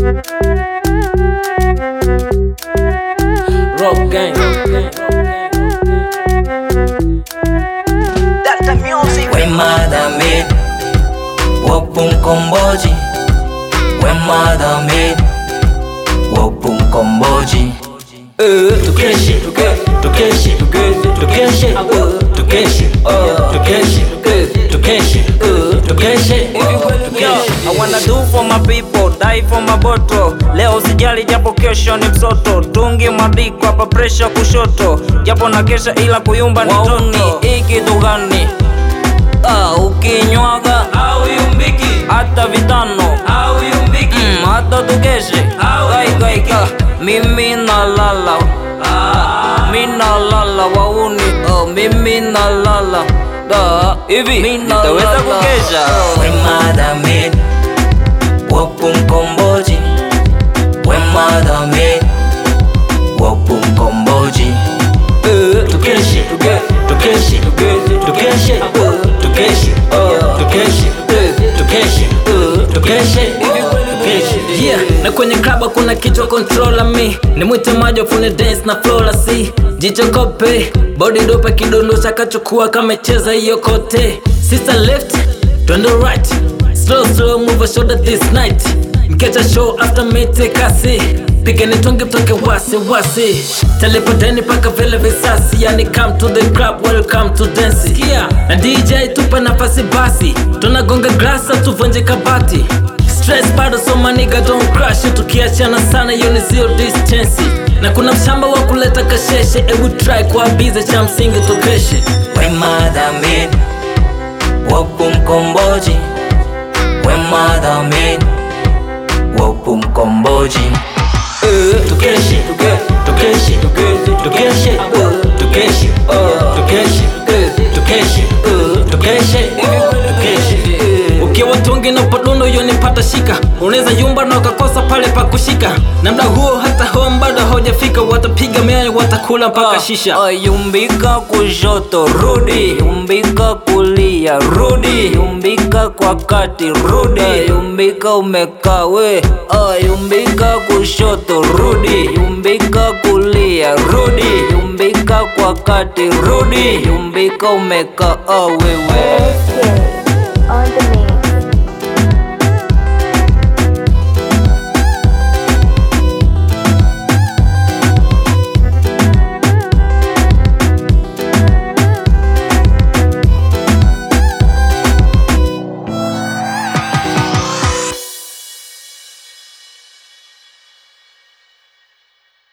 Rock gang. Dr. Music. We madamid Wapo mkomboji We madamid Wapo mkomboji Eh, tukeshe, tuke- tukeshe, tuke- tukeshe, eh, tukeshe, eh, tukeshe, eh, tukeshe, eh, tukeshe, eh, Yo, tukeshe. I wanna do for my people, die for my bottle. Leo sijali japo kesho ni msoto, tungi madiko hapa pressure kushoto, japo na kesha ila kuyumba ni Wauni. toto. Hii kitu gani? Ah, ukinywaga hata vitano Mm, hata tukeshe Gai, gai, gai. mimi nalala Ah, mi nalala wauni oh, mimi nalala Da, hivi nitaweza kukesha We madamid Wapo mkomboji We madamid Wapo mkomboji Eh, tukeshe, tuke- tukeshe, tuke- tukeshe, eh, tukeshe, eh, tukeshe, eh, tukeshe, eh, tukeshe, eh, tukeshe. Yeah, na kwenye klaba kuna kichwa controller me nimwite majo fune dance na flola si jicho kope body dope kidondosha kachukua kamecheza hiyo kote sister left twende right slow slow move a shoulder this night mkecha show after mete kasi pigeni tonge mtoke wasi wasi telepoteni paka vile visasi yani come to the club welcome to dance Kia, na dj tupa nafasi basi tunagonga glasa tuvunje kabati stress bado so maniga don't crash tukiachana sana hiyo ni zero distance na kuna mshamba wa kuleta kasheshe ebu try kuabiza cha msingi tukeshe We madamid Wapo mkomboji We madamid Wapo mkomboji Eh, tukeshe, tuke- tukeshe, tuke- tukeshe, eh, tukeshe, eh, tukeshe, eh, tukeshe, eh, tukeshe, eh, tukeshe, eh. ukiwa tungi na upadundo hiyo nipata shika unaweza yumba na ukakosa pale pa kushika na mda huo hata home bado haujafika watapiga miayo watakula mpaka shisha Ah, yumbika kushoto rudi yumbika kulia rudi yumbika kwa kati rudi yumbika umekaa we Ah, yumbika kushoto rudi yumbika kulia rudi yumbika kwa kati rudi yumbika umekaa ah, wewe